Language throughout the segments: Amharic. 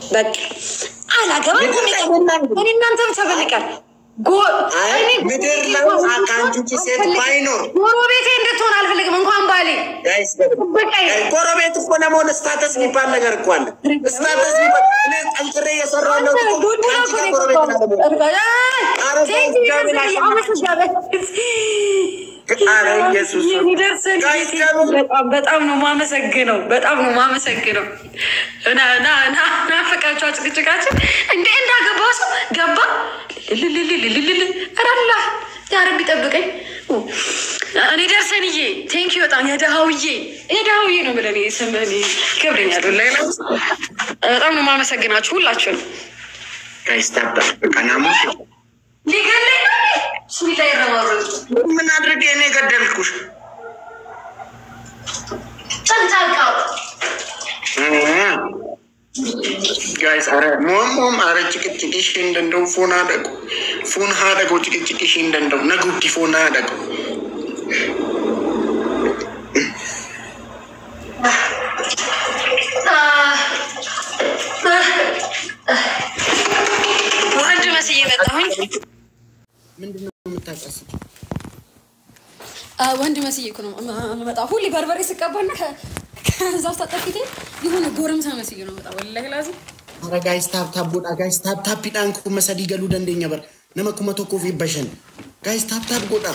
በቃ አላገባም። እኔ እናንተ ብቻ በልቀር አይ ምድር ላይ ከአንቺ ውጭ ሴት ባይኖር ጎረቤቴ እንድትሆን አልፈልግም። እንኳን ባሌ ጋይስ በቃ ጎረቤት እኮ ለመሆን ስታተስ የሚባል ነገር እኮ አለ። ስታተስ የሚባል እኔ ጠንክሬ እየሰራሁ ነው እኮ ከአንቺ ጋር ጎረቤት ላለመሆን። ኧረ ኢየሱስ ጋይስ ደግሞ በጣም በጣም ነው ማመሰግነው። በጣም ነው ማመሰግነው። ና ና ና ናፈቃቸው ጭቅጭቃችን እንደ እንዳገባው ሰው ገባ ልልልልልልልል ረላ ያረብ ይጠብቀኝ። እኔ ደርሰንዬ ቴንኪ በጣም የደሃውዬ የደሃውዬ ነው ብለን ስምን ይከብደኛል። ላይ በጣም ነው ማመሰግናችሁ ሁላችሁን። ጋይስ ታብታ በቃ ናሙስ ሊገለኝ ነው ሱሪ ላይ ረባበጡ ምን አድርጌ እኔ ገደልኩሽ? ጨንጫቃው ጋይስ አረ ሞሞም አረ ጭቅጭቅሽ እንደንደው ፎን አደቁ ፎን ሀደጎ ጭቅጭቅሽ እንደንደው ነጉዲ ፎን አደቁ ወንድ መስዬ መጣሁኝ። ምንድነው የምታቀስት? ወንድ መስዬ እኮ ነው የምመጣው። ሁሌ በርበሬ ስቀባና ከዛ ውስጥ አጠፊቴ የሆነ ጎረምሳ መስዬ ነው የምመጣው። ወላሂ ላዚም አረ ጋይስ ታፕ ታፕ ጎዳ ጋይስ ታፕ ታፕ ፒዳን ኩ መሰዲ ገሉ ደንደኛ በር ነመ ኩመ ቶኮ ፊ በሸን ጋይስ ታፕ ታፕ ጎዳ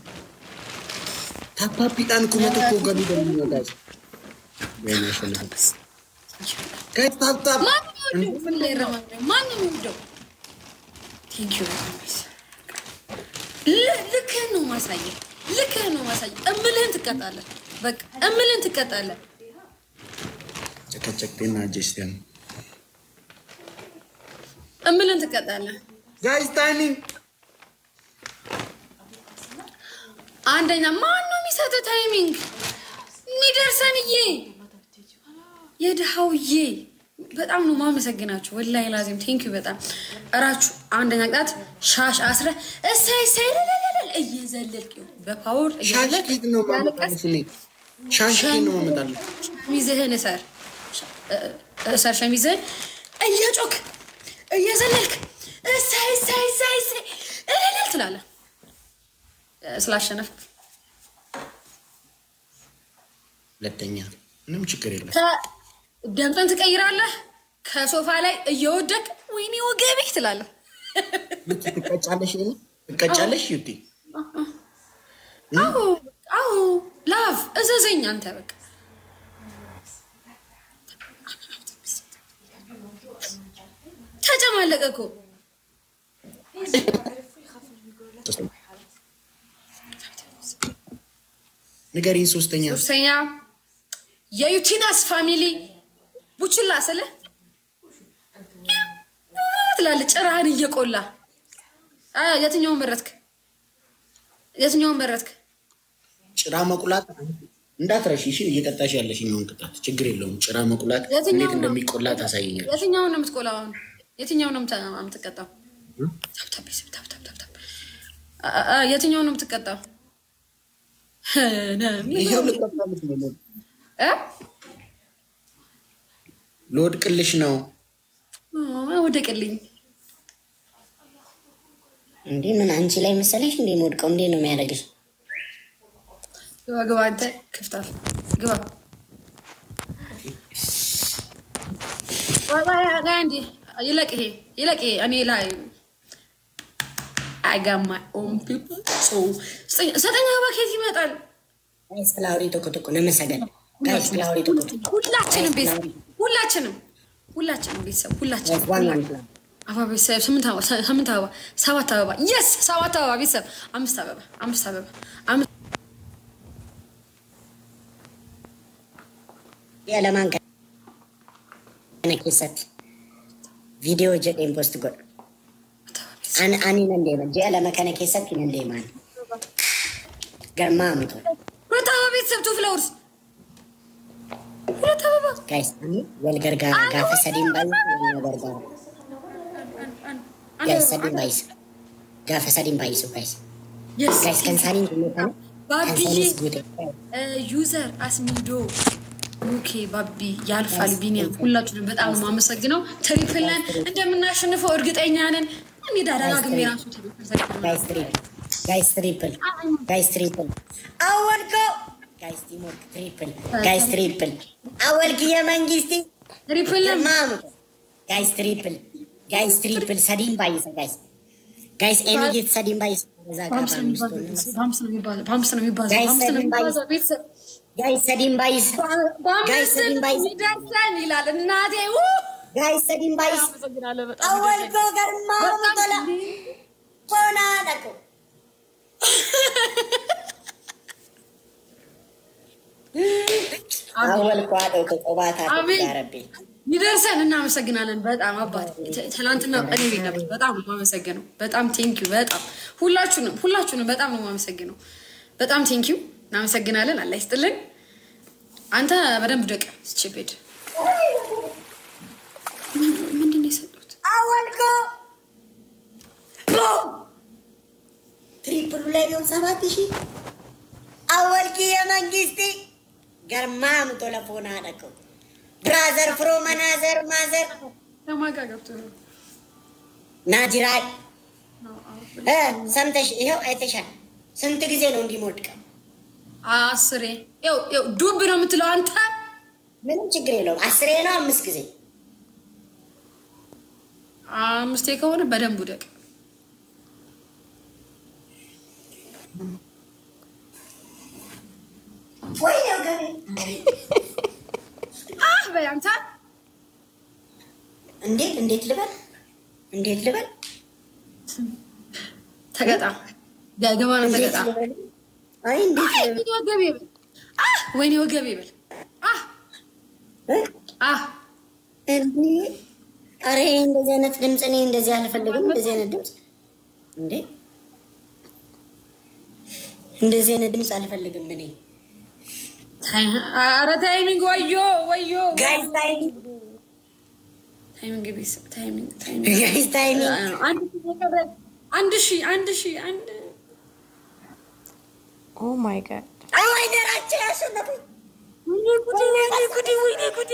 ታፕ ታፕ ፒዳን ኩመ ቶኮ ገሉ ደንደኛ ጋይስ ወይኔ ሸለፈ ጋይስ ታፕ ታፕ ማንም ይወደው ምን ላይ ረማኝ ማንም ይወደው። ቴንክ ዩ ልክህን ነው ማሳየህ፣ ልክህን ነው ማሳየህ። እምልህን ትቀጣለህ። በቃ እምልህን ትቀጣለህ። ጨቀጨቅቴና ጀስቲያን እምልህን ትቀጣለህ። ጋይስ ታይሚንግ አንደኛ ማን ነው የሚሰጠው ታይሚንግ? ሚደርሰንዬ የድሃውዬ በጣም ነው ማመሰግናችሁ። ወላሂ ላዚም ቴንኪዩ በጣም እራችሁ። አንደኛ ቅጣት ሻሽ አስረ እሳይ እሳይ ለለለለ እየዘለልክ ይኸው በፓወር ሻሽ እየዘለልክ ኬት ነው ማመጣልሽ እኔ ሻሽ ኬት ነው ማመጣልሽ ሸሚዝህን እሰር እሰር ሸሚዝህን እየጮክ እየዘለልክ እሳይ እሳይ እሳይ እሳይ እልልል ትላለህ ስላሸነፍክ ሁለተኛ ምንም ችግር የለም ደምጠን ትቀይራለህ። ከሶፋ ላይ እየወደቅ ወይኔ ወገቤ ትላለህ። ልክ ትቀጫለሽ እኔ ትቀጫለሽ ዩቲ አዎ አዎ፣ ላቭ እዘዘኝ አንተ በቃ ተጨማለቀ እኮ ንገሪኝ ሶስተኛ ሶስተኛ የዩቲናስ ፋሚሊ ቡችላ ስለ ትላለህ ጭራህን እየቆላ አ፣ የትኛውን መረጥክ? የትኛውን መረጥክ? ጭራ መቁላት እንዳትረሺ እሺ እየቀጣሽ ያለሽኛውን ቅጣት ችግር የለውም ጭራ መቁላት የትኛው እንዴት ነው? እንደሚቆላ ታሳይኛል የትኛውን ነው የምትቆላው? አሁን የትኛውን ነው የምታ- የምትቀጣው? ታብታብ ቤተሰብ፣ ታብታብ፣ ታብታብ። አ- አ- የትኛውን ነው የምትቀጣው? ይኸው ልቆጣልሽ ነው እ? ልወድቅልሽ ነው አ፣ ወደቅልኝ። እንዴ ምን አንቺ ላይ መሰለሽ እንዴ የምወድቀው? እንዴ ነው የሚያደርግሽ? ግባ ግባ፣ አንተ ክፍታፍ ግባ። ቆይ፣ ቆይ፣ ቆይ አንዴ ይለቅ፣ ይሄ ይለቅ፣ ይሄ እኔ ላይ I got my own people. So, ዘጠኝ አበባ ከየት ይመጣል? ጋይስ ፍላወሪ ቶኮ ቶኮ ነመሰገን ጋይስ ፍላወሪ ቶኮ ቶኮ ሁላችንም ቤተሰብ ሁላችንም ሁላችንም ቤተሰብ ሁላችንም ጋይስ ዋን ዋን ፍላወሪ አበባ ቤተሰብ ስምንት አበባ ስምንት አበባ ሰባት አበባ የስ ሰባት አበባ ቤተሰብ አምስት አበባ አምስት አበባ አምስት የለማን ከነ ኬሰት ቪዲዮ ጀዴን ፖስት ጎድ አን አኒ ነንዴ መ ጀለመ ከነ ኬሰት ነንዴ ማን ገርማ አምቶ ሁለት አበባ ቤተሰብ ቱ ፍላወርስ ሁለት አበባ ጋይስ አኒ ወልገርጋራ ጋፈ ሰዲን ባይ ወልገርጋራ ጋይስ ሰዲን ባይስ ጋፈ ሰዲን ባይሱ ጋይስ የስ ጋይስ ከንሳኒን ጉሜታን ባብዬ ከንሳኒስ ጉቴ ዩዘር አስሚዶ ኦኬ ባቢ ያልፋል። ቢኒያም ሁላችሁንም በጣም ነው የማመሰግነው። ትሪፕል ነን እንደምናሸንፈው እርግጠኛ ነን። እንግዳ ደጋግሜ ራሱ ጋይስ ትሪፕል ጋይስ ትሪፕል ጋይስ ትሪፕል አወልኮ ጋይስ ቲሞርክ ትሪፕል ጋይስ ትሪፕል አወልክ የመንግስቲ ትሪፕል ነን ማሙ ጋይስ ትሪፕል ጋይስ ትሪፕል ሰዲን ባይሰ ጋይስ ጋይስ ኤኒጌት ሰዲን ባይሰ እዛ ጋር በአምስት ነው በአምስቱ የሚባዛው፣ ነው። በአምስት ነው የሚባዛው፣ በአምስት ነው የሚባዛው፣ ጋይስ በአምስት ነው ሰዲን ባይስ- የሚባዛው። ቤተሰብ ጋይስ ሰዲን ባይሰ ጋይስ በአምስት ሰዲን ባይስ ይደርሰን ይላል እናቴ። ው! ጋይስ ሰዲን ባይስ አመሰግናለሁ በጣም አወልኮ ገርማ በጣም ሙቶላ ሆና ደቆ አወልኮ አደው ከቆባታ አሜን። ያረቢ ይደርሰን። እናመሰግናለን በጣም አባት። ት- ትናንትና እኔ ቤት ነበር። በጣም ነው የማመሰግነው። በጣም ቴንኪዩ። በጣም ሁላችሁንም ሁላችሁንም በጣም ነው የማመሰግነው። በጣም ቴንኪዩ። እናመሰግናለን። አላህ ይስጥልን። አንተ በደንብ ደቅ ስችቤድ ምንድን ነው የሰጡት? አወልኮ ትሪፕሉ ላይ ቢሆን ሰባት ሺህ አወልኪ የመንግስቲ ገርማ ምቶ ለፎና ደቀው ብራዘር ፍሮ መናዘር ማዘር ለማጋ ገብቶ ነው ናጅራይ እ ሰምተሽ ይኸው አይተሻል። ስንት ጊዜ ነው እንዲሞድቀው? አስሬ ይኸው ይኸው ዱብ ነው የምትለው አንተ። ምንም ችግር የለውም። አስሬ ነው አምስት ጊዜ አምስቴ ከሆነ በደንብ ውደቅ። ወይ ነው ገቤ አህ በይ አንተ እንዴት እንዴት ልበል እንዴት ልበል ተገጣ ገባ ነው እንዴት ተገጣ ልበል? አይ እንዴት አይ ልበል? ወይኔ ወገቤ በል አህ ወይኔ ወገቤ በል አህ እ? አህ እንዴ አረ ይሄ እንደዚህ አይነት ድምፅ እኔ እንደዚህ አልፈልግም። እንደዚህ አይነት ድምፅ እንዴ እንደዚህ አይነት ድምፅ አልፈልግም እኔ ኧረ ታይሚንግ ወዮ ወዮ ጋይስ ታይሚንግ ታይሚንግ ቤስ ታይሚንግ ታይሚንግ ጋይስ ታይሚንግ አንድ ሺህ የቀረ አንድ ሺህ አንድ ሺህ አንድ Oh my god. አይ ደራቸው ያሸነፉኝ ወይኔ ጉዴ ወይኔ ጉዴ ወይኔ ጉዴ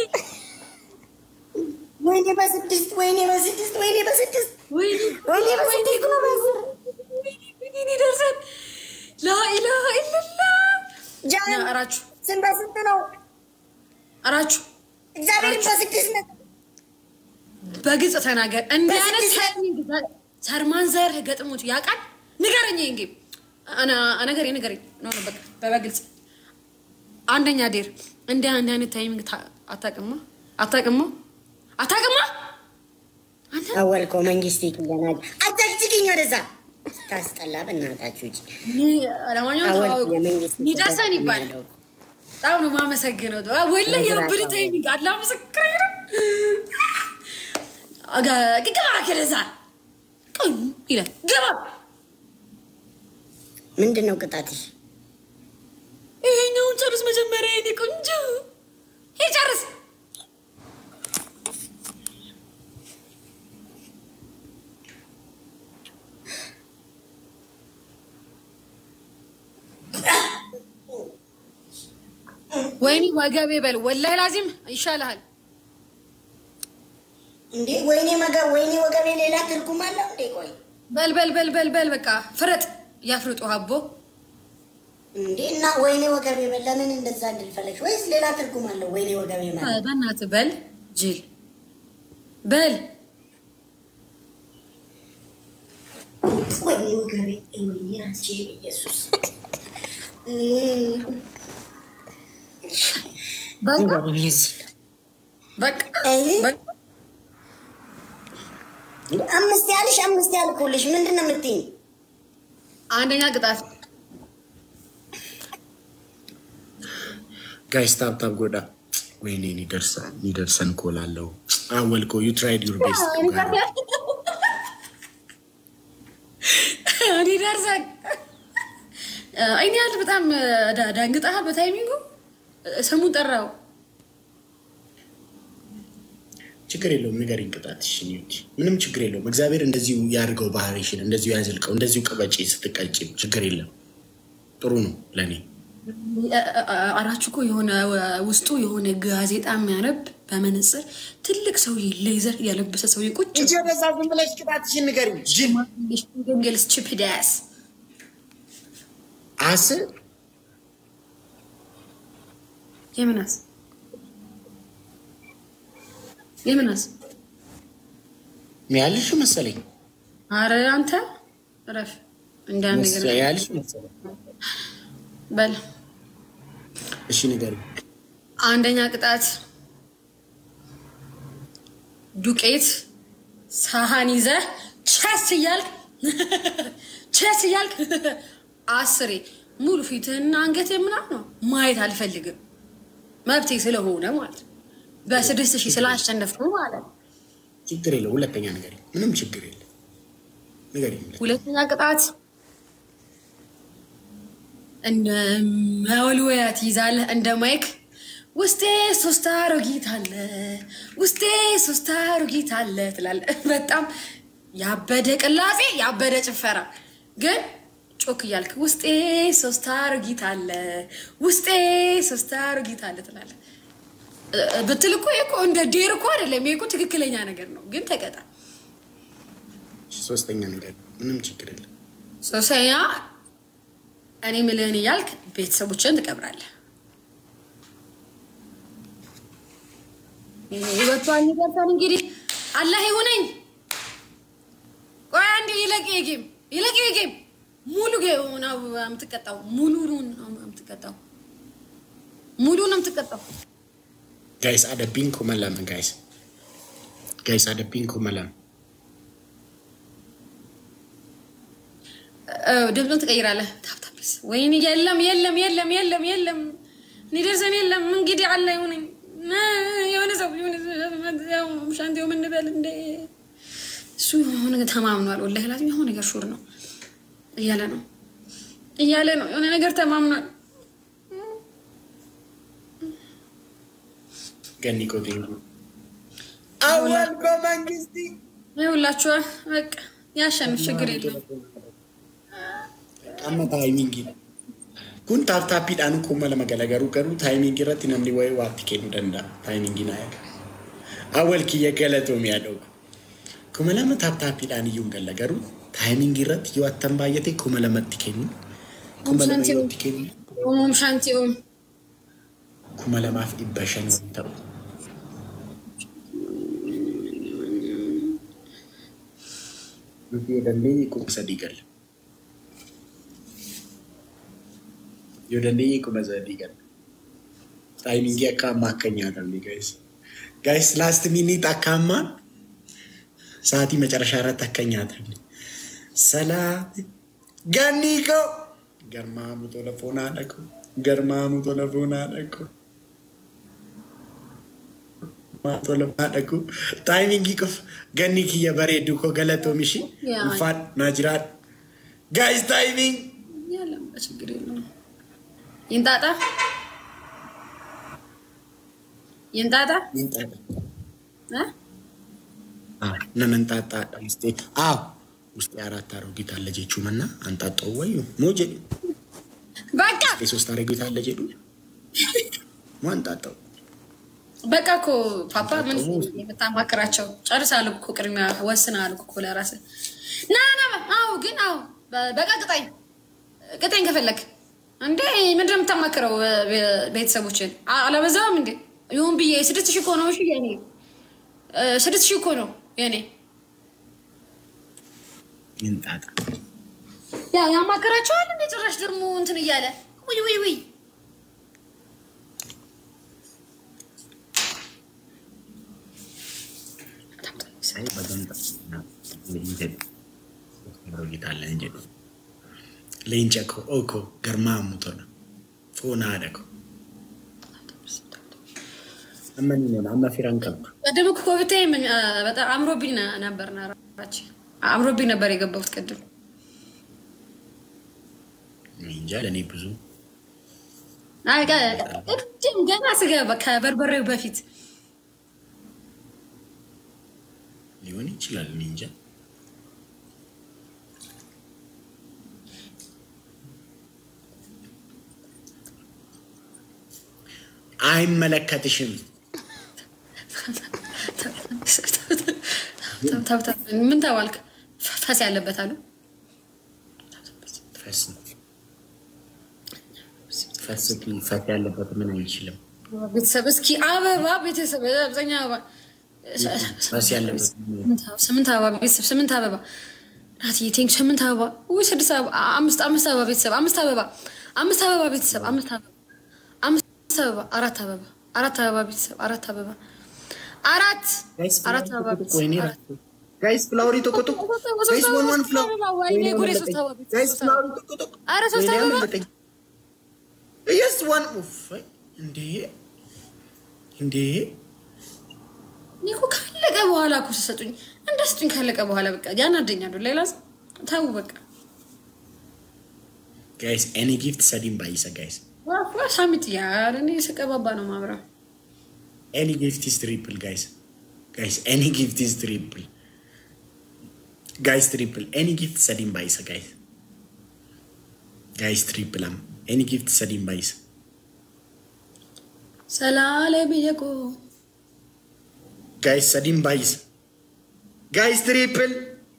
ወይኔ በስድስት ወይኔ በስድስት ወይኔ በስድስት ወይኔ ወይኔ በስድስት ጎበዝ ወይኔ ደርሰን ላኢላሃ ኢለላህ ጃን አራችሁ ስንት በስንት ነው? አራችሁ እግዚአብሔርን በስድስት ነው። በግልጽ ተናገር። እንዲህ አይነት በስድስት ታይሚንግ ሰርማን ዘር ገጥሞት ያውቃል? ንገረኝ። እንጌ ነገሬ ንገረኝ። ኖ ኖ፣ በቃ በግልጽ አንደኛ ዴር እንዲህ እንዲህ አይነት ታይሚንግ ታ- አታውቅማ አታውቅማ አታውቅማ አንተ አወልኮ መንግስት ይክለና አታጅግኝ ወደዛ ታስጠላ በእናታችሁ እጅ ኒ- ለማንኛውም አወልኮ ተዋወቁ። የመንግስት ኒደርሰን ይባላል። በጣም ነው የማመሰግነው። ወላ የብር ታይሚንግ አላ ምስክር ነው። አጋ- ግባ ከደዛ ቆይ ይላል ግባ ምንድን ነው ቅጣትሽ? ይሄኛውን ጨርስ መጀመሪያ የኔ ቆንጆ ይሄ ጨርስ ወይኔ ወገቤ በል ወላሂ ላዚም ይሻልሃል እንዴ ወይኔ መገ ወይኔ ወገቤ ሌላ ትርጉም አለው እንዴ? ቆይ በል በል በል በል በል በቃ ፍረጥ ያፍርጡ ሀቦ እንዴ እና ወይኔ ወገቤ በል ለምን እንደዛ እንድልፈለግሽ? ወይስ ሌላ ትርጉም አለው? ወይኔ ወገቤ ማለት በእናትህ በል ጅል በል ወይኔ ወገቤ ወይኔ አንቺ ኢየሱስ በቃ ወይኔ በቃ አይ በቃ አምስት ያልሽ አምስት ያልኩልሽ ምንድን ነው የምትይኝ? አንደኛ ቅጣት ጋይስ ታብታብ ጎዳ ወይኔ ኒደርሰን ኒደርሰን ኮላለው አወልኮ ዩ ትራይድ ዩር ቤስት እኔ ደርሰን እኔ ያህል በጣም ዳ- ዳንግጠሃል። በታይሚንጉ ስሙን ጠራው። ችግር የለውም ንገሪኝ ቅጣትሽ ኒውድ ምንም ችግር የለውም እግዚአብሔር እንደዚሁ ያድርገው ባህሪሽን እንደዚሁ ያዝልቀው እንደዚሁ ቅበጪ ስትቀጭም ችግር የለም ጥሩ ነው ለእኔ አራችሁ እኮ የሆነ ውስጡ የሆነ ጋዜጣ የሚያነብ በመነጽር ትልቅ ሰውዬ ሌዘር ያለበሰ ሰውዬ ቁጭ እንጂ ወደዛ ዝም ብለሽ ቅጣትሽን ንገሪኝ። ጅል ገንገል ስችፕዳስ አስ የምናስ የምናስ ያልሽ መሰለኝ አረ አንተ ረፍ እንደ አንድ ነገር ያልሽ መሰለኝ። በል እሺ ንገሪኝ። አንደኛ ቅጣት ዱቄት ሳህን ይዘህ ቸስ እያልክ ቸስ እያልክ አስሬ ሙሉ ፊትህና አንገት ምናምን ነው ማየት አልፈልግም። መብቴ ስለሆነ ማለት ነው። በስድስት ሺህ ስላሸነፍኩ ማለት ነው። ችግር የለው። ሁለተኛ ንገሪኝ። ምንም ችግር የለም። ንገሪኝ። ሁለተኛ ቅጣት እንደ መወልወያ ትይዛለህ እንደ ማይክ ውስጤ ሶስት አሮጊት አለ ውስጤ ሶስት አሮጊት አለ ትላለህ። በጣም ያበደ ቅላጼ ያበደ ጭፈራ ግን ጮክ እያልክ ውስጤ ሶስት አሮጊት አለ ውስጤ ሶስት አሮጊት አለ ትላለህ። እ- ብትል እኮ ይሄ እኮ እንደ ዴር እኮ አይደለም። ይሄ እኮ ትክክለኛ ነገር ነው። ግን ተቀጣ። ሶስተኛ ንገሪኝ። ምንም ችግር የለም። ሶስተኛ እኔ ምልህን እያልክ ቤተሰቦችን ትቀብራለህ። ይበቷን ይደርሳል። እንግዲህ አላህ ይሁነኝ። ቆይ አንዴ ይለቅ ጌም ይለቅ ጌም ሙሉ ጌም ነው የምትቀጣው። ሙሉ ነው የምትቀጣው። ሙሉ ነው የምትቀጣው። ጋይስ አደቢን ኩመላም ጋይስ ጋይስ አደቢን ኩመላም ድምፁን ትቀይራለህ። ታብታብስ ወይኔ የለም የለም የለም የለም የለም እኔ ደርሰን የለም እንግዲህ አለ ይሁነኝ የሆነ ሰው ሻንቴው ምንበል እንደ እሱ የሆነ ነገር ተማምኗል። ወላሂ ላዚም የሆነ ነገር ሹር ነው እያለ ነው እያለ ነው የሆነ ነገር ተማምኗል። ገኒ ኮቴንጉ አወል በመንግስቲ ይኸውላችኋል በቃ ያሸንፍ ችግር የለም። amma taayimingii kun taaptaappiidhaan kuma lama galagaru garuu taayimingii irratti namni wayii waatti kennuu danda'a taayimingii naa eega awwal kiyya galatoomi haa dhoogu kuma lama taaptaappiidhaan iyyuu hin galla garuu taayimingii irratti yoo attan baay'ate kuma lamatti kennu kuma lama yoo itti kennu ኡሙም ሻንቲኡም kuma lamaaf dhibba shan yoo ta'u nuti yoo dandeenye kuma sadii galla yoo dandeenye kuma sadii galla taayimingii akka ammaa akka hin nyaatamne gaayis gaayis laast miniit akka ammaan sa'aatii macarashaa irratti akka hin nyaatamne salaati gannii koo garmaamu tola foonaa dhaqu garmaamu tola foonaa dhaqu tola foonaa dhaqu taayimingii qofa gannii kiyya bareedu koo galatoomishi Yaa. ulfaadh naa jiraadhu gaayis taayiming የለም ችግር የለውም። ይንጣጣ ይንጣጣ እ? ነመንጣጣ ውስጤ አዎ ውስጤ አራት አሮጊት አለ ጀቹም እና አንጣጣው ወዩ ሞ ጀዱ በቃ የሶስት አሮጊት አለ ጀዱ ሞ አንጣጣው በቃ እኮ ፓፓ ምን የምታማክራቸው ጨርሳሉ እኮ ቅድሚያ ወስናሉ እኮ ለራስህ ና ና አዎ ግን አዎ በ- በቃ ቅጣኝ ቅጣኝ ከፈለግ እንዴ ምንድን ነው የምታማክረው ቤ- ቤተሰቦችን አ- አላበዛም እንዴ ይሁን ብዬ ስድስት ሺህ እኮ ነው እሺ የኔ እ፣ ስድስት ሺህ እኮ ነው የኔ ይንጣጣ ያ ያማከራቸዋል እንደ ጭራሽ ደግሞ እንትን እያለ ውይ ውይ ውይ ሳይ በገንጣ ጀዱ አሮጊት አለ ጀዱ ሌንጨ ኮ ኦኮ ገርማ ሙቶነ ፎና አደኮ አመኒ ነው አማ ፊራን ቀብ ቅድም እኮ ብታይ ምን አ፣ በጣም አምሮብኝ ነ- ነበር ናራች አምሮብኝ ነበር የገባሁት ቅድም እንጃ ለእኔ ብዙ አይ፣ ገ- ቅድም ገና ስገባ ከበርበሬው በፊት ሊሆን ይችላል እኔ እንጃ አይመለከትሽም። ምን ተባልክ? ፈስ ያለበት አሉ። ፈስ ነው ፈስ ፈስ ያለበት ምን አይችልም። ቤተሰብ እስኪ አበባ ቤተሰብ አብዛኛ አበባ ፈስ ያለበት ስምንት አበባ ቤተሰብ ስምንት አበባ ናትዬ ቴንክ ስምንት አበባ ውይ ስድስት አበባ አምስት አምስት አበባ ቤተሰብ አምስት አበባ አምስት አበባ ቤተሰብ አምስት አበባ አምስት አበባ አራት አበባ አራት አበባ ቤተሰብ አራት አበባ አራት አራት አበባ ቤተሰብ አራት ጋይስ ፍላወሪ ቶቆቶቅ ጋይስ ዋን ዋን ፍላወር ወይኔ ጉዴ ሶስት አበባ ቤተሰብ ጋይስ ሶስት አበባ ፍላወሪ ቶቆቶቅ ኧረ ሶስት ወይኔ አበባ አመለጠኝ። የስ ዋን ኡፍ እንዴ እንዴ እኔ እኮ ካለቀ በኋላ እኮ ሲሰጡኝ እንደ ስጡኝ ካለቀ በኋላ በቃ ያናደኛሉ። ሌላ ተው በቃ ጋይስ ኤኒ ጊፍት ሰዲም ባይሰ ጋይስ ዋ ሳሚት ያር እኔ ስቀባባ ነው ማብራ ኤኒ ጊፍት ኢዝ ትሪፕል ጋይስ ጋይስ ኤኒ ጊፍት ኢዝ ትሪፕል ጋይስ ትሪፕል ኤኒ ጊፍት ሰዲም ባይሰ ጋይስ ጋይስ ትሪፕል አም ኤኒ ጊፍት ሰዲም ባይሰ ሰላሌ ብየቆ ጋይስ ሰዲም ባይሰ ጋይስ ትሪፕል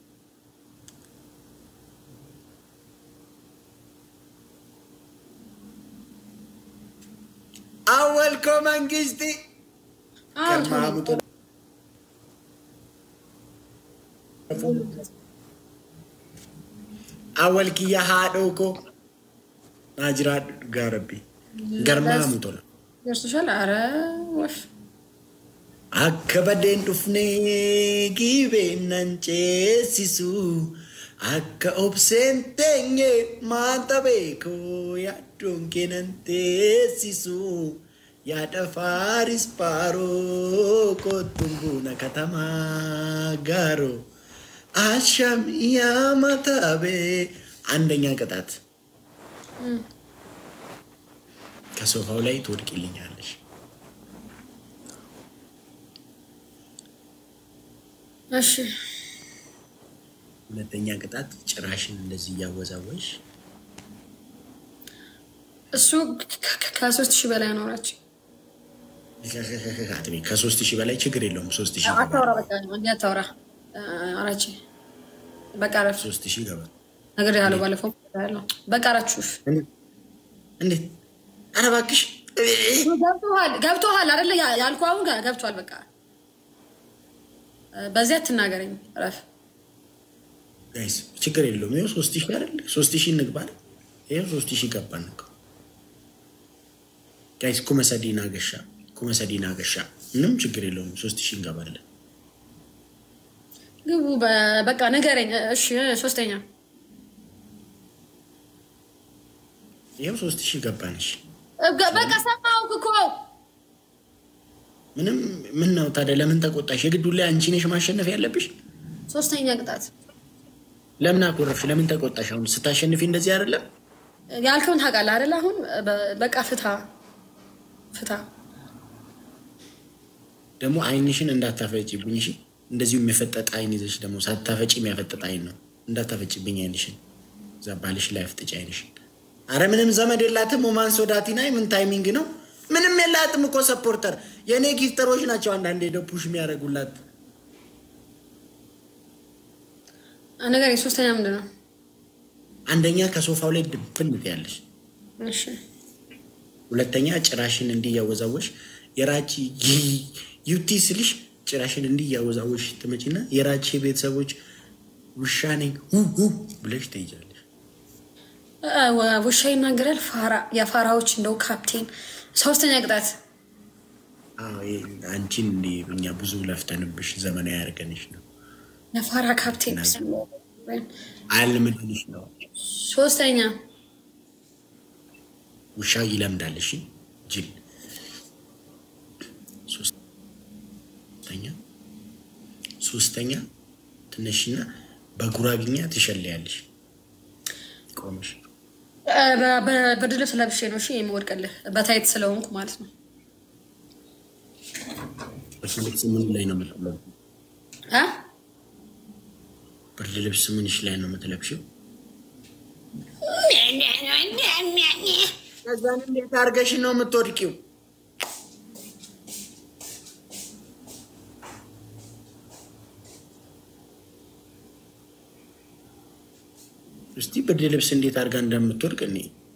አወልኮ መንግስቲ ከማሙቶ awwal kiyya haadhoo koo naa jiraadhu dhugaa rabbi garmaamu tola ደርሶሻል? አረ ወፍ akka badeen dhufnee giibeen nan ceesisu akka obseen teenye maanta beekoo yaaddoon kee nan teessisu yaada faaris paaroo kottuun buuna katamaa gaaroo አሻም ያመታቤ አንደኛ ቅጣት ከሶፋው ላይ ትወድቅልኛለሽ። እሺ ሁለተኛ ቅጣት ጭራሽን እንደዚህ እያወዛወሽ እሱ ከ- ከ- ከሶስት ሺህ በላይ አኖራቸው። አትቤ ከሶስት ሺህ በላይ ችግር የለውም። ሶስት ሺህ አታውራ በቃ እንዲህ አታውራ። አራቼ በቃ ረፍ ሶስት ሺህ ይገባል። ነገር ያለው ባለፈው ያለው በቃ አራችሁ እንዴት? ኧረ እባክሽ ገብቶሃል ገብቶሃል አይደለ? ያ- ያልኩህ አሁን ጋ- ገብቶሃል። በቃ በዚያ አትናገረኝ። ረፍ ጋይስ ችግር የለውም። ይኸው ሶስት ሺህ አይደል? ሶስት ሺህ እንግባ አይደል? ይኸው ሶስት ሺህ ገባን እኮ ጋይስ። ኩመሰዲና ገሻ ኩመሰዲና ገሻ ምንም ችግር የለውም። ሶስት ሺህ እንገባለን። ግቡ። በ- በቃ ንገረኝ። እሺ ሶስተኛ ይኸው ሶስት ሺህ ገባንሽ። በ- በቃ ሰማሁህ እኮ ምንም ምን ነው ታዲያ? ለምን ተቆጣሽ? የግዱ ላይ አንቺ ነሽ ማሸነፍ ያለብሽ። ሶስተኛ ቅጣት ለምን አኮረፍሽ? ለምን ተቆጣሽ? አሁን ስታሸንፊ እንደዚህ አይደለም? ያልከውን ታውቃለህ አይደለ? አሁን በ- በቃ ፍታ ፍታ። ደግሞ አይንሽን እንዳታፈጭብኝ እሺ። እንደዚሁ የሚፈጠጥ አይን ይዘሽ ደግሞ ሳታፈጭ የሚያፈጠጥ አይን ነው። እንዳታፈጭብኝ አይንሽን። እዛ ባልሽ ላይ አፍጥጭ አይንሽን። አረ ምንም ዘመድ የላትም። ኦማን ሶዳቲና ምን ታይሚንግ ነው? ምንም የላትም እኮ ሰፖርተር። የእኔ ጊፍተሮች ናቸው አንዳንዴ ደፑሽ የሚያደርጉላት። ነገር ሶስተኛ ምንድን ነው? አንደኛ ከሶፋው ላይ ድብን ያለሽ፣ እሺ ሁለተኛ ጭራሽን እንዲህ እያወዛወሽ የራቺ ዩቲ ስልሽ ጭራሽን እንዲህ እያወዛወሽ ትመጪና የራቺ ቤተሰቦች ውሻ ነኝ ው ው ብለሽ ትሄጃለሽ። እ፣ ውሻ ይናገራል። ፋራ የፋራዎች እንደው ካፕቴን። ሶስተኛ ቅጣት አዎ፣ ይሄ አንቺን እንዲህ እኛ ብዙ ለፍተንብሽ ዘመናዊ ያደርገንሽ ነው የፋራ ካፕቴን። አልምድንሽ ነው። ሶስተኛ ውሻ ይለምዳል። እሺ ጅል። ሶስተኛ ሶስተኛ ትነሽና በጉራግኛ ትሸለያለሽ ቆመሽ እ፣ በ- በ- ብርድ ልብስ ለብሼ ነው እሺ የምወድቅልህ በታይት ስለሆንኩ ማለት ነው። ብርድ ልብስ ምን ላይ ነው የምትለብሺው? እ? ብርድ ልብስ ምንሽ ላይ ነው የምትለብሽው? ከዛን እንዴት አድርገሽ ነው የምትወድቂው? እስቲ ብርድ ልብስ እንዴት አድርጋ እንደምትወድቅ እኔ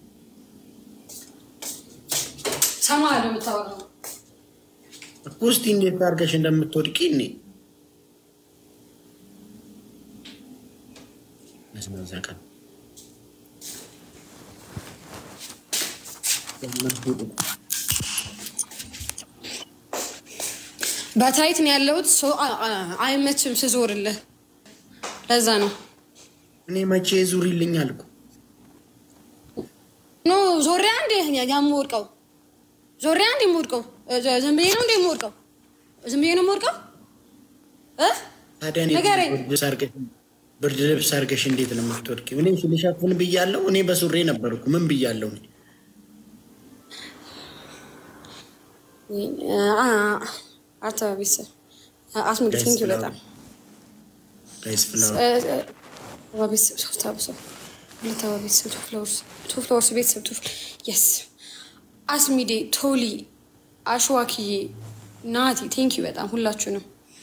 ሰማ ነው የምታወራው። እኮ እስቲ እንዴት አድርገሽ እንደምትወድቂ እኔ ለስመዛ ቀን በታይት ነው ያለሁት። ሰው አ- አ- አይመችም ስዞርልህ፣ ለዛ ነው እኔ መቼ ዙሪልኝ አልኩ። ኖ ዞሪያ እንዴ የምወድቀው ዞሪያ እንዴ የምወድቀው እ- ዝም ብዬ ነው እንዴ የምወድቀው? ዝም ብዬ ነው የምወድቀው እ? ታዲያ እኔ ንገረኝ። ብርድ ልብስ አድርገሽ- ብርድ ልብስ አድርገሽ እንዴት ነው የምትወድቂው? እኔ ልሸፍን ብያለሁ። እኔ በሱሬ ነበርኩ። ምን ብያለሁ? እኔ? አርታ ቤተሰብ አስሙድ ቴንክ ዩ በጣም ጋይስ ፍላወር ቤተሰብ ሶስት አብሰው ሁለት አበባ ቤተሰብ ቱ ፍላወርስ ቱ ፍላወርስ ቤተሰብ ቱ የስ አስሚዴ ቶሊ አሸዋክዬ ናቲ ቴንክ ዩ በጣም ሁላችሁንም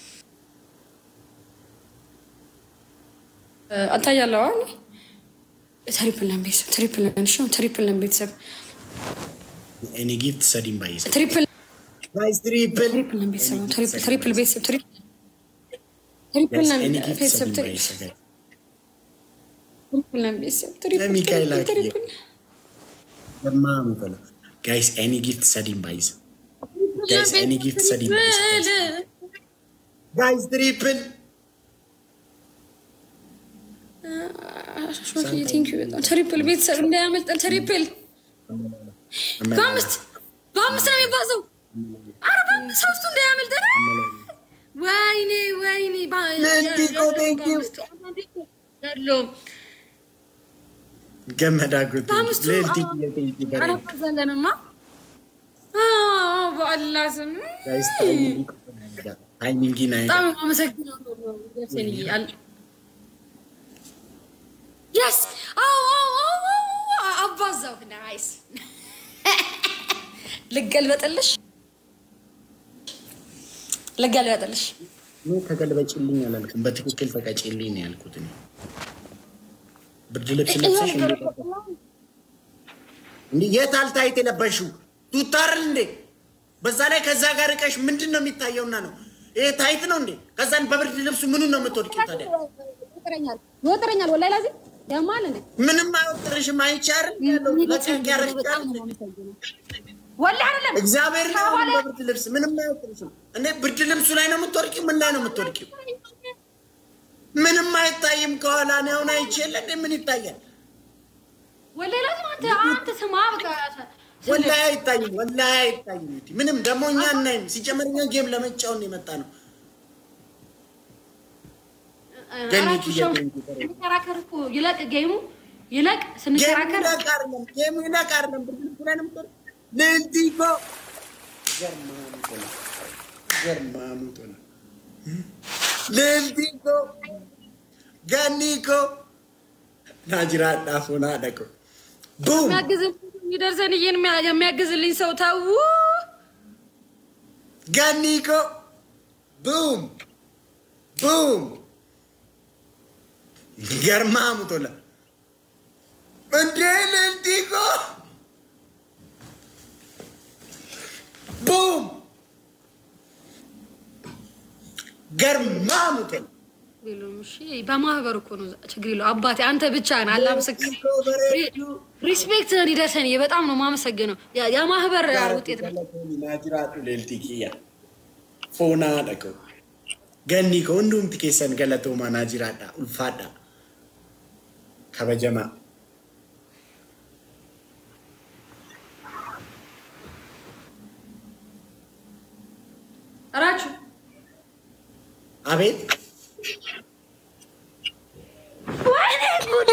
አልታያለዋ ትሪፕል ነን ቤተሰብ ትሪፕል ነን እሺ ትሪፕል ነን ቤተሰብ ኤኒ ጊፍት ሰዲም ባይስ ትሪፕል ጋይስ ትሪፕል ትሪፕል ነን ቤተሰብ ነው ትሪፕል ትሪፕል ቤተሰብ ትሪፕል ትሪፕል ነን ኤኒ ጊፍት ቤተሰብ ሰዲም ባይስ ትሪፕል ነን ቤተሰብ ትሪፕል ለሚካኤል ትሪፕል አክዬ ትሪፕል ለማም ፈለ ጋይስ ኤኒ ጊፍት ሰዲም ባይስ ጋይስ ኤኒ ጊፍት ሰዲም ባይስ ጋይስ ትሪፕል ትሪፕል ቤተሰብ እንዳያመልጠን። ትሪፕል በአምስት በአምስት ነው የሚባዘው። አረ በአምስት ሶስቱ እንዳያመልጠን። ወይኔ ወይኔ ለንቲኮ thank you። ያለውም ገመዳ ጉት በአምስቱ ሌልቲ አዎ፣ አላባዛለንማ። አዎ፣ በአላህ ስም ጋይስ ታይሚንግ ናይ በጣም አመሰግናለሁ። ደርሰንዬ አል- የስ አዎ አዎ አዎ አዎ፣ አባዛው ናይስ ልገልበጥልሽ ልገልበጥልሽ እኔ ተገልበጭልኝ አላልኩም። በትክክል ተቀጭልኝ ነው ያልኩት። እኔ ብርድ ልብስ ለብሰሽ እንዴ እንዴ የት አልታይት የለበሽው ቱታርል እንዴ? በዛ ላይ ከዛ ጋር እቀሽ ምንድን ነው የሚታየውና ነው ይሄ ታይት ነው እንዴ? ከዛን በብርድ ልብሱ ምኑን ነው የምትወድቂው ታዲያ? ይወጥረኛል ይወጥረኛል ወላሂ ላዚ ያማል እንዴ ምንም አይወጥርሽም። አይቻርም ያለው ለቀቅ ያረግጫል። ወላሂ አይደለም እግዚአብሔር ነው በብርድ ልብስ ምንም አይወጥርሽም። እንዴ ብርድ ልብሱ ላይ ነው የምትወድቂው? ምን ላይ ነው የምትወድቂው? ምንም አይታይም። ከኋላ ነው አሁን አይቼ የለ እንዴ ምን ይታያል? ወላሂ ላዚ አንተ አንተ ስማ በቃ ወላሂ አይታይም። ወላሂ አይታይም። እንዴ ምንም ደግሞ እኛ እናይም። ሲጀመር እኛ ጌም ለመጫወት ነው የመጣ ነው። ገኒ ስንከራከር እኮ ይለቅ ጌሙ ይለቅ ጌም ስንከራከር ይለቅ አይደለም፣ ጌም ይለቅ አይደለም። ብርድ ልብሱ ላይ ነው የምትወድቂው? ልዕልቲ እኮ ገርማሙቶ ነው፣ ገርማሙቶ ነው። ልዕልቲ እኮ ገኒ እኮ ናጅራ ዳፎና ደቆ ቡም የሚያግዝልኝ የሚደርሰን ይሄን የሚያግዝልኝ ሰው ተው። ገኒ እኮ ቡም ቡም ገርማሙቶላ እንዴ ልዕልቲ እኮ ቡም ገርማሙቶላ ሌሎም እሺ፣ በማህበር እኮ ነው ችግር የለው። አባቴ አንተ ብቻ ነህ። አላህ ምስክር። ሪስፔክት ይደርሰን። በጣም ነው የማመሰግነው። ያ- የማህበር ውጤት ነው። ናጅራቱ ሌልቲ ኪያ ፎና ደቆ ገኒ ከ ሁንዱምቲ ኬሰን ገለቶማ ናጅራዳ ኡልፋዳ ከበጀማ እራችሁ አቤት ወይኔ ጉዴ፣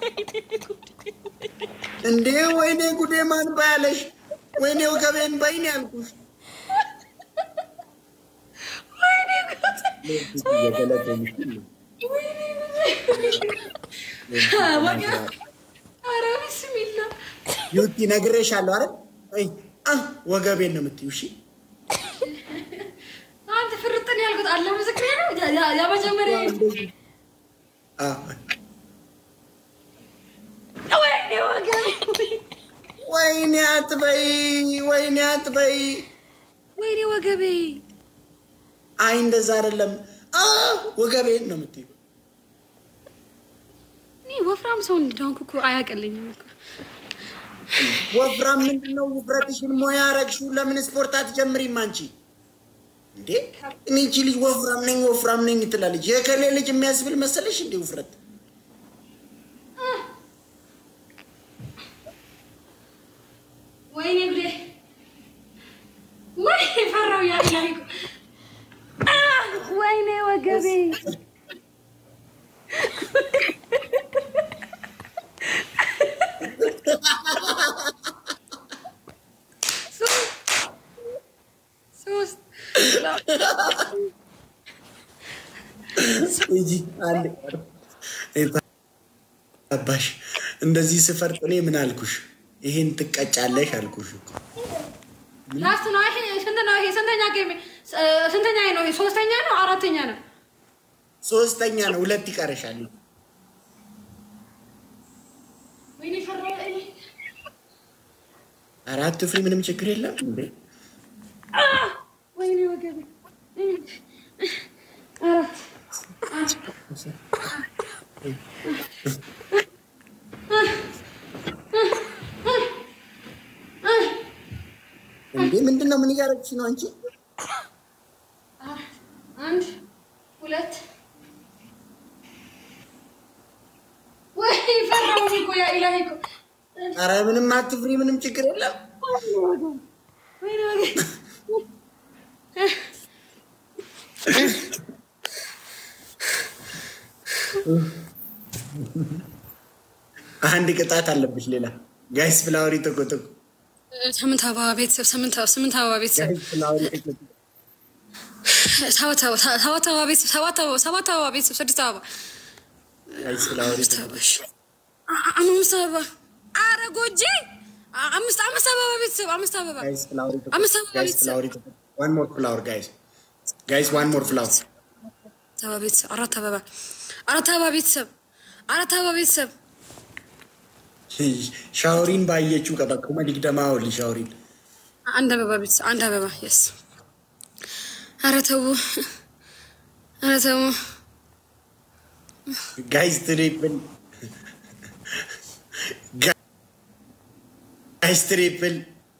እንዴ ወይኔ ጉዴ ማን ባያለሽ ወይኔ ወገቤን በይን ያልኩሽ ኧረ ቢስሚላ ዩቲ ነግሬሻለሁ አይደል አይ አ ወገቤን ነው የምትይው እሺ አንተ ፍርጥን ያልኩት አላህ ምስክሬ ነው። ያ- ያ- ያ መጀመሪያ አ ወይኔ አትበይ፣ ወይኔ አትበይ። ወይኔ ወገቤ አይ እንደዛ አይደለም። አ ወገቤን ነው የምትይው። እኔ ወፍራም ሰው እንደሆንኩ እኮ አያቀልኝም እኮ። ወፍራም ምንድን ነው ውፍረትሽን ሞያ አረግሽው። ለምን ስፖርት አትጀምሪም አንቺ እንዴ? እኔ እቺ ልጅ ወፍራም ነኝ ወፍራም ነኝ ትላለች። የከሌ ልጅ የሚያስብል መሰለሽ እንዴ ውፍረት? ወይኔ ጉዴ! ወይ ፈራው ያ ያ እኮ አ! ወይኔ ወገቤ ሶስት እንጂ አንድ አባሽ እንደዚህ ስፈርጥ እኔ ምን አልኩሽ? ይሄን ትቀጫለሽ አልኩሽ እኮ። ላስት ነው ይሄ ስንት ነው ይሄ ስንተኛ ጌም ስንተኛ ነው ይሄ ሶስተኛ ነው አራተኛ ነው ሶስተኛ ነው፣ ሁለት ይቀርሻል። ወይኔ ፈራው እኔ አራት ፍሪ ምንም ችግር የለም እንዴ? ወይኔ ወገቤ አራት እንዴ ምንድን ነው? ምን እያደረግሽ ነው አንቺ? አንድ ሁለት ወይ ፈራው እኮ ያ ኢላሂ እኮ አረ ምንም አትፍሪ፣ ምንም ችግር የለም። ወይኔ ወገቤ አንድ ቅጣት አለብሽ ሌላ። ጋይስ ፍላወሪ ተቆጠቁ። ስምንት አበባ ቤተሰብ ስምንት ስምንት አበባ ቤተሰብ ጋይስ ፍላወሪ ተቆጠቁ። ሰባት አበባ ሰባት አበባ ቤተሰብ ሰባት አበባ ሰባት አበባ ቤተሰብ ስድስት አበባ ጋይስ ፍላወሪ አምስት ተቆጠቁ። አበባ እሺ። አ- አ- አምስት አበባ ኧረ ጎጄ አ- አምስት አምስት አበባ ቤተሰብ አምስት አበባ ጋይስ ፍላወሪ ተቆጠቁ። አምስት አበባ ጋይስ ቤተሰብ ፍላወሪ ተቆጠቁ። ዋን ሞር ፍላወር ጋይስ ጋይስ ዋን ሞር ፍላወር አራት አበባ ቤተሰብ አራት አበባ አራት አበባ ቤተሰብ አራት አበባ ቤተሰብ ሻውሪን ባየችው ቀበኩመ ዲግደማ ወሊ ሻውሪን አንድ አበባ ቤተሰብ አንድ አበባ የስ ኧረ ተው ኧረ ተው ጋይስ ትሪፕል ጋይስ ትሪፕል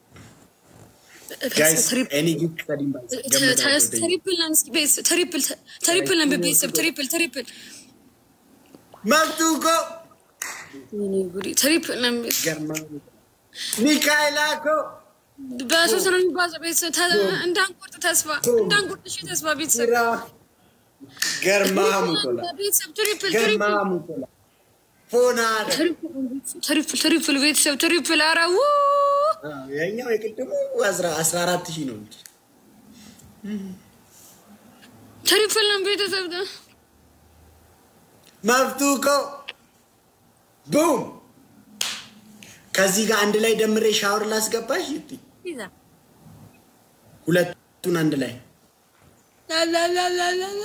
ጋይስ ኤኒ ጊፍት ከዲም ባይስ ትሪፕል ነን እስኪ ቤተሰብ ትሪፕል ትሪፕል ነን ቤተሰብ ትሪፕል ትሪፕል መብቱ እኮ ወይኔ ጉዴ ትሪፕል ነን ቤተሰብ ገርማ ሚካኤላ እኮ በሶስት ነው የሚባለው ቤተሰብ ተ- እንዳንቆርጥ ተስፋ እንዳንቆርጥ እሺ ተስፋ ቤተሰብ ስራ ገርማ ሙቶላ ቤተሰብ ትሪፕል ገርማ ትሪፕል ሙቶላ ፎና ትሪፕል ትሪፕል ቤተሰብ ትሪፕል ኧረ ው የኛው የቅድሙ አስራ አራት ሺህ ነው እንጂ ትሪፕል ነን ቤተሰብ መብቱ እኮ ቡም ከዚህ ጋር አንድ ላይ ደምሬ ሻወር ላስገባሽ ይቲ ሁለቱን አንድ ላይ ላላላላላ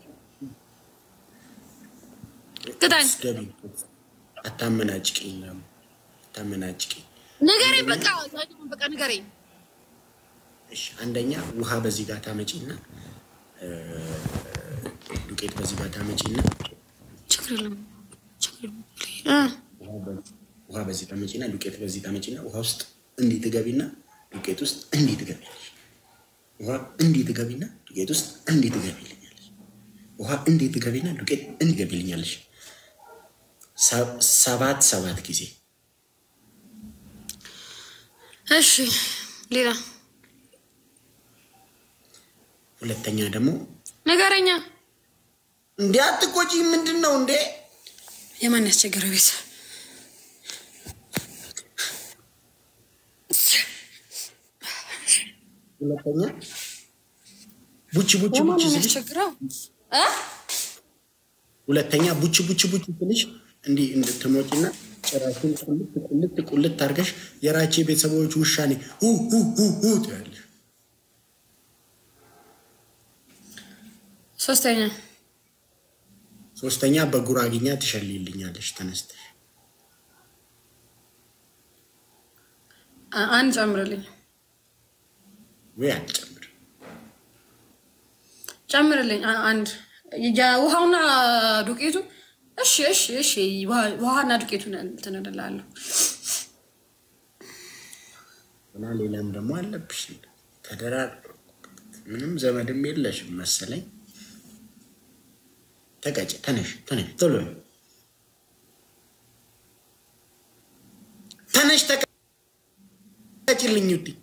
ቅጣኝ ገቢ አታመናጭቅኝ ደግሞ አታመናጭቅኝ ንገረኝ በቃ በቃ ንገረኝ እሺ አንደኛ ውሃ በዚህ ጋር ታመጪና እ፣ ዱቄት በዚህ ጋር ታመጪና ችግር የለም ችግር የለም እ ውሃ በ- ውሃ በዚህ ታመጪና ዱቄት በዚህ ታመጪና ውሃ ውስጥ እንዲህ ትገቢና ዱቄት ውስጥ እንዲህ ትገቢያለሽ። ውሃ እንዲህ ትገቢና ዱቄት ውስጥ እንዲህ ትገቢልኛለሽ። ውሃ እንዲህ ትገቢና ዱቄት እንዲህ ትገቢልኛለሽ። ሰ- ሰባት ሰባት ጊዜ እሺ ሌላ ሁለተኛ ደግሞ ንገረኛ እንዴ አትቆጪ። ምንድን ነው እንዴ? የማን ያስቸገረ ቤት ሁለተኛ ቡች ቡች የማን ቡች ስልሽ ያስቸግረው እ ሁለተኛ ቡች ቡች ቡች ስልሽ እንዲህ እንድትሞጪና ጭራሽን ቁልት ቁልት ቁልት አድርገሽ የራቼ ቤተሰቦች ውሻ ነኝ ሁ ሁ ሁ ሁ ትያለሽ። ሶስተኛ ሶስተኛ በጉራግኛ ትሸልይልኛለሽ ተነስተሽ አ- አንድ ጨምርልኝ ወይ አልጨምር ጨምርልኝ አ- አንድ የውሃውና ዱቄቱ እሺ እሺ እሺ ውሃ- ውሃና ዱቄቱን እንትን እልልሃለሁ እና ሌላም ደግሞ አለብሽ ተደራር ምንም ዘመድም የለሽም መሰለኝ። ተቀጭ ተነሽ ተነሽ ቶሎ በይ። ተነሽ ተቀጭልኝ ውዴ።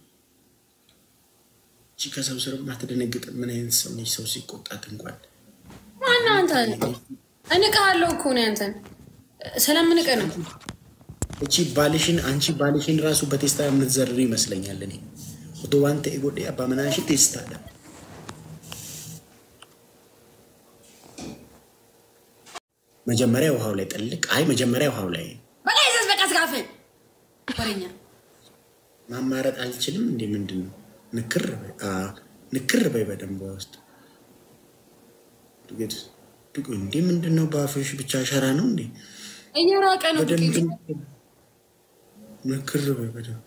እቺ ከሰው ስር ማትደነግጥ ምን አይነት ሰው ነች? ሰው ሲቆጣት እንኳን ማነው አንተ እንቅሃለሁ እኮ ነው አንተን ስለምንቅ ነው እቺ ባልሽን አንቺ ባልሽን ራሱ በቴስታ የምትዘርር ይመስለኛል። እኔ ኦቶ ዋንተ ኤጎዴ አባ ምናሽ ቴስታ ዳ መጀመሪያ ውሃው ላይ ጥልቅ። አይ መጀመሪያ ውሃው ላይ በቃ ይዘዝ በቃ ስጋፍን ወሬኛ ማማረጥ አልችልም። እንዴ ምንድን ነው? ንክር በይ አ ንክር በይ በደንብ ውስጥ ዱቄት ዱቄ እንዴ ምንድን ነው? በአፍሽ ብቻ ሸራ ነው እንዴ? እየራቀ ነው በደንብ ዱቄቱ ንክር በይ በደንብ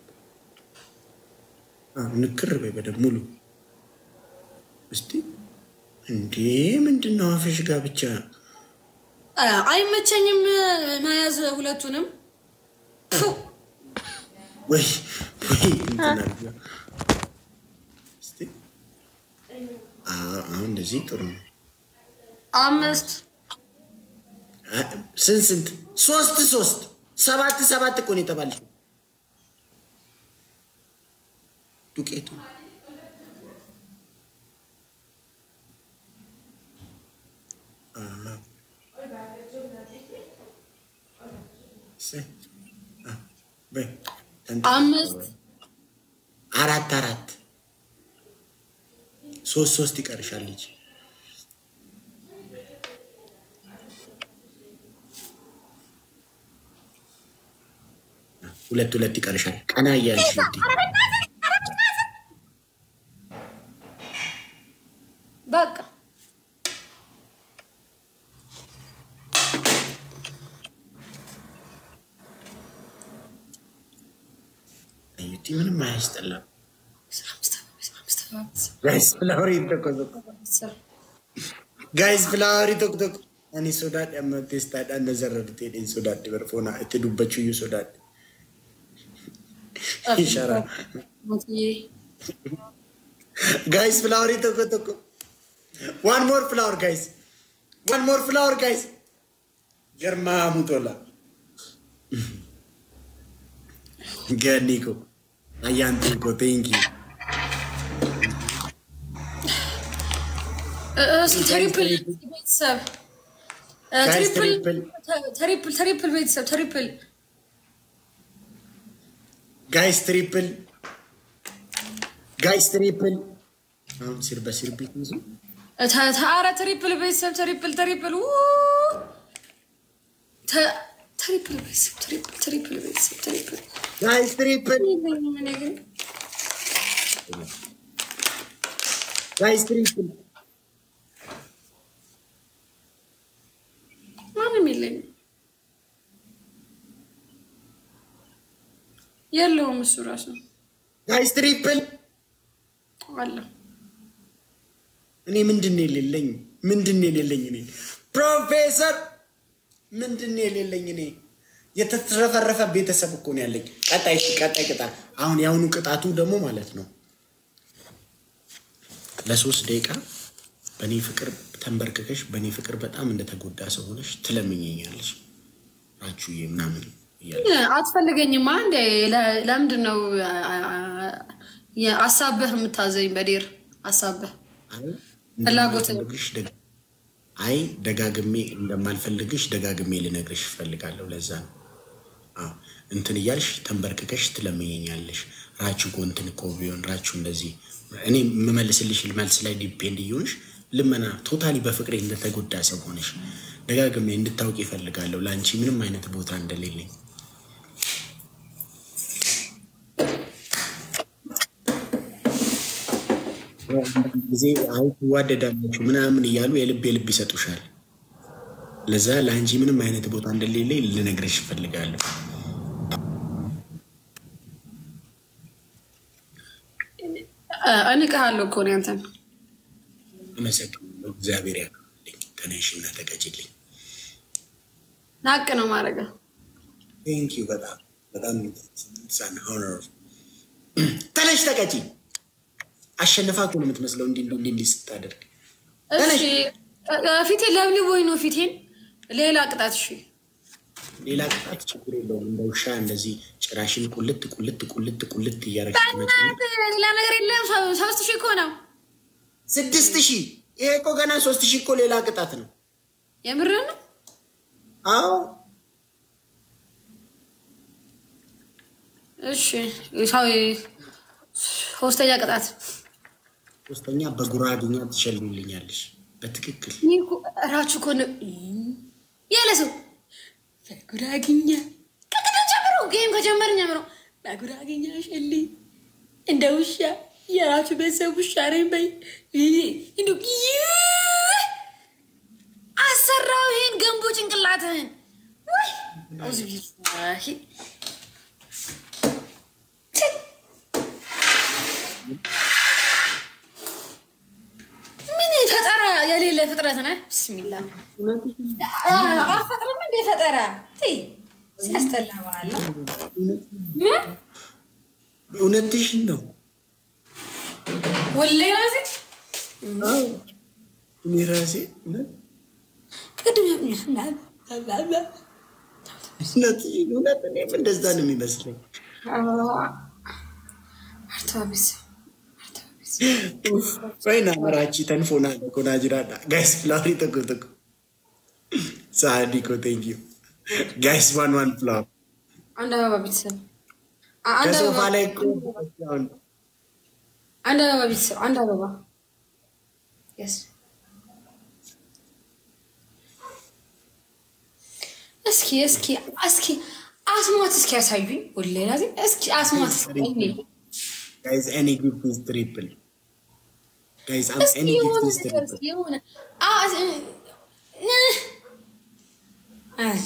አ ንክር በይ በደንብ ሙሉ እስቲ እንዴ ምንድን ነው? አፍሽ ጋር ብቻ አ- አይመቸኝም መያዝ ሁለቱንም ፉ! ወይ ወይ እንትን አድርጊው። እስቲ አ አሁን እንደዚህ ጥሩ ነው። አምስት አ- ስንት ስንት ሶስት ሶስት ሰባት ሰባት እኮ ነው የተባልሽው። ዱቄቱ አ- እሰይ። አ፣ በይ ተንተ- አምስት አራት አራት ሶስት ሶስት ይቀርሻል ልጅ ሁለት ሁለት ይቀርሻል። ቀና እያልሽ ውዴ። በቃ አዩቲ ምንም አያስጠላም። አምስት አምስት አምስት ጋይስ ፍላወሪ ተቆዘቆ አስር ጋይስ ፍላወሪ ቶክቶክ አኒ ሶዳድ አመ ቴስታዳ ነዘረዱት ሄደን ሶዳድ በርፎና እቲ ዱበችዩ ሶዳድ ይሻራ ሞትዬ ጋይስ ፍላወሪ ቶኮ ቶኮ ዋን ሞር ፍላወር ጋይስ ዋን ሞር ፍላወር ጋይስ ገርማ ሙቶላ ገኒኮ አያንቲንኮ ቴንኪ ትሪፕል ቤተሰብ እ፣ ጋይስ ትሪፕል ትሪፕል ትሪፕል ትሪፕል ቤተሰብ ትሪፕል ጋይስ ትሪፕል ጋይስ ትሪፕል አሁን ሲር በሲር ቤት ይዙ ተ- ተ- ኧረ ትሪፕል ቤተሰብ ትሪፕል ትሪፕል ው! ተ- ትሪፕል ቤተሰብ ትሪፕል ትሪፕል ቤተሰብ ትሪፕል ጋይስ ትሪፕል እኔ ግን ጋይስ ትሪፕል ማንም የለኝም የለውም እሱ ራሱ ጋይስ ትሪፕል አለ እኔ ምንድን ነው የሌለኝ? ምንድን ነው የሌለኝ? እኔ ፕሮፌሰር ምንድን ነው የሌለኝ? እኔ የተትረፈረፈ ቤተሰብ እኮ ነው ያለኝ። ቀጣይ እሺ፣ ቀጣይ ቅጣት አሁን የአሁኑ ቅጣቱ ደግሞ ማለት ነው ለሶስት ደቂቃ በእኔ ፍቅር ተንበርክከሽ በእኔ ፍቅር በጣም እንደተጎዳ ሰው ሆነሽ ትለምኘኛለሽ ናችሁዬ ምናምን እያለ አትፈልገኝማ እንዴ ለ- ለምንድን ነው አ- አ- የ- አሳበህ የምታዘኝ በዴር አሳበህ አይ ፍላጎት እንደማልፈልግሽ ደግ- አይ ደጋግሜ እንደማልፈልግሽ ደጋግሜ ልነግርሽ እፈልጋለሁ። ለዛ ነው አዎ፣ እንትን እያልሽ ተንበርክከሽ ትለምኘኛለሽ። ራችሁ እኮ እንትን እኮ ቢሆን ራችሁ እንደዚህ እኔ የምመልስልሽ መልስ ላይ ዲፔንድ እየሆንሽ ልመና ቶታሊ በፍቅሬ እንደተጎዳ ሰው ሆነሽ ደጋግሜ እንድታውቂ ይፈልጋለሁ። ለአንቺ ምንም አይነት ቦታ እንደሌለኝ ጊዜ አይ ትዋደዳላችሁ ምናምን እያሉ የልብ የልብ ይሰጡሻል። ለዛ ለአንቺ ምንም አይነት ቦታ እንደሌለ ልነግርሽ እፈልጋለሁ። እንቅሃለሁ እኮ ነው ያንተን አመሰግናለሁ። እግዚአብሔር ያክልኝ። ተነሽና ተቀጭልኝ። ናቅ ነው ማድረግ ቴንክ ዩ በጣም በጣም ሳን ሆነር ተነሽ ተቀጪ። አሸንፋ እኮ ነው የምትመስለው እንዲህ እንዲህ እንዲህ ስታደርግ እሺ ፊቴን ለብሊ ወይ ነው ፊቴን ሌላ ቅጣት እሺ ሌላ ቅጣት ችግር የለውም። እንደ ውሻ እንደዚህ ጭራሽን ቁልት ቁልት ቁልት ቁልት እያደረግሽ ትመጪ። ሌላ ነገር የለም ሶስት ሺህ እኮ ነው ስድስት ሺህ ይሄ እኮ ገና ሶስት ሺህ እኮ ሌላ ቅጣት ነው። የምር ነው አዎ እሺ ሰው ሶስተኛ ቅጣት ሶስተኛ በጉራጌኛ ትሸልሚልኛለሽ። በትክክል እኔ እኮ እራችሁ እኮ ነው ያለ ሰው በጉራግኛ ከቅድም ጀምሮ ጌም ከጀመርን ጀምሮ በጉራግኛ ሸልኝ እንደ ውሻ የራሱ ቤተሰብ ውሻ ነኝ በይ እንዲ አሰራው ይሄን ገንቦ ጭንቅላትህን ወይ አውዝ ቢላሂ ምን ፈጠራ የሌለ ፍጥረት ነህ። ብስሚላ አፈጥርም እንደ ፈጠራ ተይ፣ ሲያስጠላ በኋላ እውነትሽን ነው። ወላሂ ራሴ እኔ ራሴ እውነት ቅድም እውነትሽን እውነት እኔም እንደዛ ነው የሚመስለኝ። አርተባቢስ Faina marachi tan fona kona jirada. Guys, flower tokko tokko. Saadi ko thank you. Guys, one one flower. አንድ አበባ ቤተሰብ አንድ ከሶፋ አበባ ላይ እኮ አንድ አበባ ቤተሰብ አንድ አበባ Yes. እስኪ እስኪ እስኪ አስማት እስኪ ያሳዩኝ። ወላሂ ላዚም እስኪ አስማት እስኪ guys any gift is triple. Guys, I'm እስኪ any የሆነ gift is ነገር triple. እስኪ የሆነ አ- እ- እ- አይ፣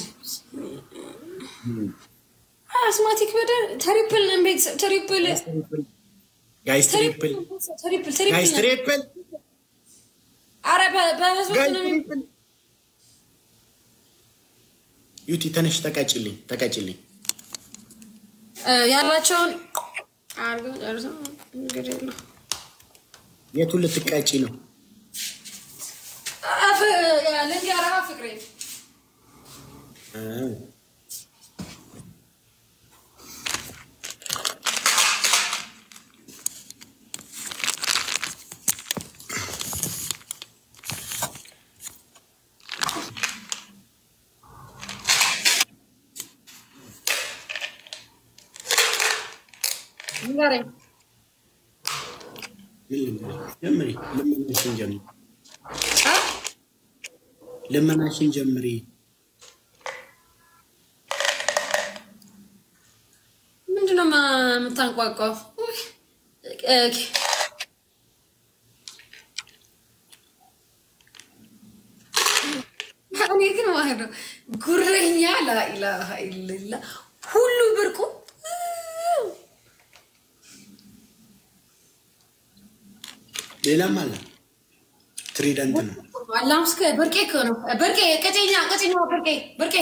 አስማቲክ በደ ትሪፕል ነው ቤተሰብ ትሪፕል Guys, ትሪፕል triple. ትሪፕል Guys, ትሪፕል ነው። triple. ኧረ በ- በህዝቦች Guys, ነው የሚ- triple. ዩቲ ተነሽ ተቀጭልኝ ተቀጭልኝ። እ፣ ያላቸውን አድርገው ጨርሰው እንግዲህ የለው። የቱን ልትቀጪ ነው? አፍ- ልንገርህ ፍቅሬ አዎ። ንገረኝ። ምን ልንገርሽ? ጀምሪ። ልመናሽን ጀምሪ። አ? ልመናሽን ጀምሪ። ምንድን ነው ማ- የምታንቋቋው? ውይ፣ ኦኬ። እኔ ግን ማለት ነው ጉረኛ ላኢላሃ ኢለላ ሁሉ ብርቁ ሌላም አለ። ትሪደንት ነው። አላምስከ ብርቄ እኮ ነው ብርቄ ቀጨኛ ቀጨኛ ብርቄ ብርቄ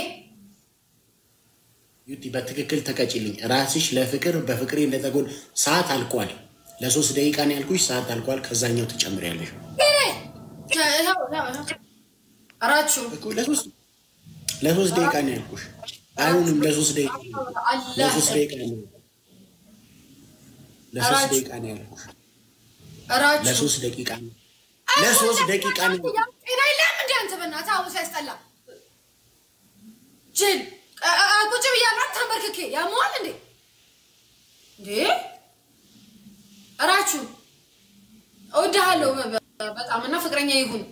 ዩቲ በትክክል ተቀጭልኝ። ራስሽ ለፍቅር በፍቅሬ እንደተጎድ ሰዓት አልቋል። ለሶስት ደቂቃ ነው ያልኩሽ። ሰዓት አልቋል። ከዛኛው ትጨምሪያለሽ አራችሁ እኮ ለሶስት ለሶስት ደቂቃ ነው ያልኩሽ። አይሁንም። ለሶስት ደቂቃ ነው ለሶስት ደቂቃ ነው ለሶስት ደቂቃ ነው ያልኩሽ። አራችሁ ለሶስት ደቂቃ ነው ለሶስት ደቂቃ ነው ጤና የለም እንደ አንተ በእናትህ አሁን ሲያስጠላ ጅል አ- አ- ቁጭ ብያለሁ ተንበርክኬ ያመዋል እንዴ እንዴ እራችሁ እወድሃለሁ በ- በ- በጣም እና ፍቅረኛ ይሁን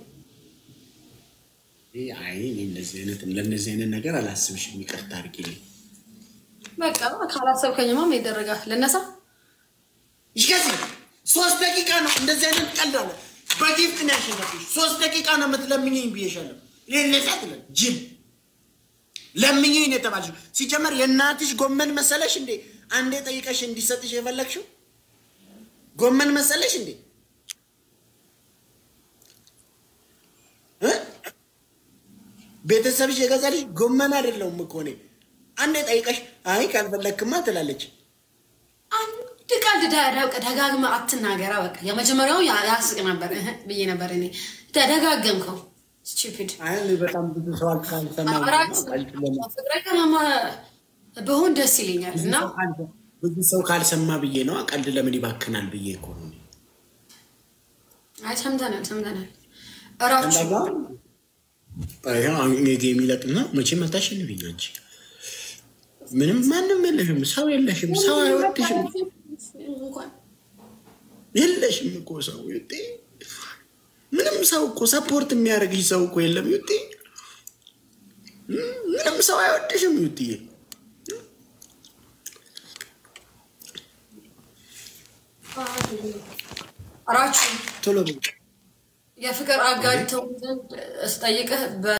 ይሄ አይ እኔ እንደዚህ አይነት ለእነዚህ አይነት ነገር አላስብሽም። ይቅርታ አድርጊልኝ። በቃ ካላሰብከኝማ ምን ይደረጋል ልነሳ ይገዚ ሶስት ደቂቃ ነው። እንደዚህ አይነት ቀልድ አለ። በጊፍት ነው ያሸነፍሽ። ሶስት ደቂቃ ነው የምትለምኝኝ ብዬሻለሁ። ሌለሳት ለ ጅል ለምኝኝ ነው የተባልሽው። ሲጀመር የእናትሽ ጎመን መሰለሽ እንዴ? አንዴ ጠይቀሽ እንዲሰጥሽ የፈለግሽው ጎመን መሰለሽ እንዴ እ? ቤተሰብሽ የገዛልሽ ጎመን አይደለሁም እኮ እኔ። አንዴ ጠይቀሽ አይ ካልፈለግክማ ትላለች። አንድ ቀልድ ደ- ደጋግመ አትናገራ። በቃ የመጀመሪያው ያ- ያስቅ ነበር እህ ብዬ ነበር እኔ ደጋገምከው። ስቱፒድ አይ እኔ በጣም ብዙ ሰው ካልሰማ አራት ፍቅረኛ በሆን ደስ ይለኛል እና ብዙ ሰው ካልሰማ ብዬ ነው። ቀልድ ለምን ይባክናል ብዬ እኮ ነው። አይ ሰምተናል ሰምተናል። እራችሁ ጌም ይለቅና መቼም አታሸንፊኝ አንቺ። ምንም ማንም የለሽም፣ ሰው የለሽም፣ ሰው አይወድሽም፣ እንኳን የለሽም እኮ ሰው ይጤ ምንም ሰው እኮ ሰፖርት የሚያደርግሽ ሰው እኮ የለም። ይጤ ምንም ሰው አይወድሽም። ይጤ እራችሁ ቶሎ በይ። የፍቅር አጋር ተው ዘንድ ስጠይቅህ